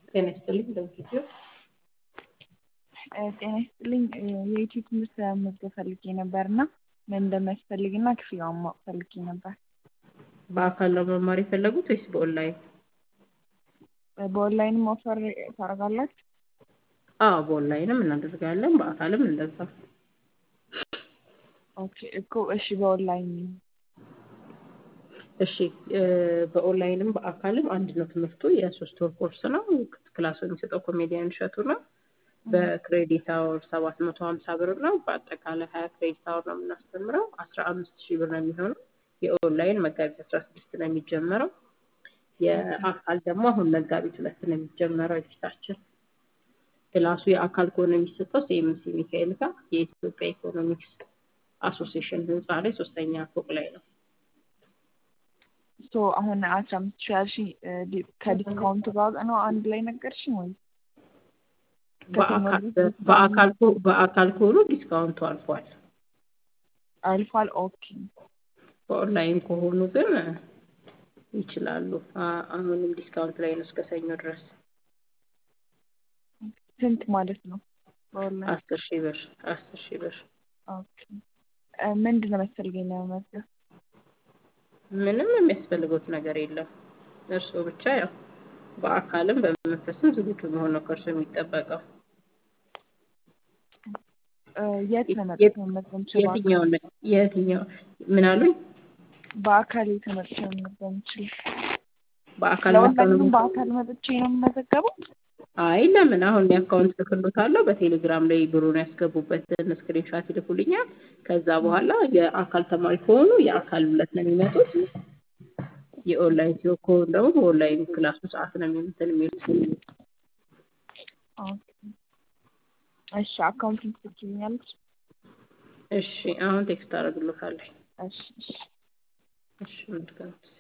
ጤና ይስጥልኝ እንደምትችይው ጤና ይስጥልኝ የዩቲዩብ ትምህርት ለመመዝገብ ፈልጌ ነበር እና ምን እንደሚያስፈልግና ክፍያውን ማወቅ ፈልጌ ነበር። በአካል ነው መማር የፈለጉት ወይስ በኦንላይን? በኦንላይንም ኦፈር ታደርጋላችሁ? አዎ በኦንላይንም እናደርጋለን በአካልም እንደዛ። ኦኬ እኮ እሺ በኦንላይን እሺ በኦንላይንም በአካልም አንድ ነው ትምህርቱ የሶስት ወር ኮርስ ነው። ክላሱ የሚሰጠው ኮሜዲያን እሸቱ ነው። በክሬዲት አወር ሰባት መቶ ሀምሳ ብር ነው። በአጠቃላይ ሀያ ክሬዲት አወር ነው የምናስተምረው። አስራ አምስት ሺህ ብር ነው የሚሆነው። የኦንላይን መጋቢት አስራ ስድስት ነው የሚጀመረው። የአካል ደግሞ አሁን መጋቢት ሁለት ነው የሚጀመረው የፊታችን። ክላሱ የአካል ከሆነ የሚሰጠው ሲኤምሲ ሚካኤል ጋር የኢትዮጵያ ኢኮኖሚክስ አሶሲዬሽን ህንፃ ላይ ሶስተኛ ፎቅ ላይ ነው። ሶ አሁን አስራ አምስት ሺህ ያልሽኝ ከዲስካውንት ጋር ነው አንድ ላይ ነገርሽኝ ወይ? በአካል ከሆኑ ዲስካውንቱ አልፏል። አልፏል። ኦኬ በኦንላይን ከሆኑ ግን ይችላሉ። አሁንም ዲስካውንት ላይ ነው እስከ ሰኞ ድረስ። ስንት ማለት ነው? በኦንላይን አስር ሺህ ብር አስር ሺህ ብር። ኦኬ ምንድን ነው የሚያስፈልገኝ ለመመዝገብ? ምንም የሚያስፈልጉት ነገር የለም። እርስዎ ብቻ ያው በአካልም በመንፈስም ዝግጁ መሆን ነው ከእርሱ የሚጠበቀው። የት ነው መጥቼ መመዝገብ የምችለው? የትኛውን የትኛው ምን አሉኝ? በአካል የተመጥቼ መመዝገብ የምችለው? በአካል ለኦንላይንም በአካል መጥቼ ነው የምመዘገበው? አይ ለምን አሁን የአካውንት ልክሎታለሁ። በቴሌግራም ላይ ብሩን ያስገቡበትን ስክሪንሻት ይልኩልኛል። ከዛ በኋላ የአካል ተማሪ ከሆኑ የአካል ሁለት ነው የሚመጡት። የኦንላይን ሲሆን ከሆኑ ደግሞ በኦንላይን ክላሱ ሰዓት ነው እንትን የሚሉት። ኦኬ እሺ አካውንቱን ትልኪልኛለሽ? እሺ አሁን ቴክስት አደርግልዎታለሁ። እሺ እሺ እሺ መልካም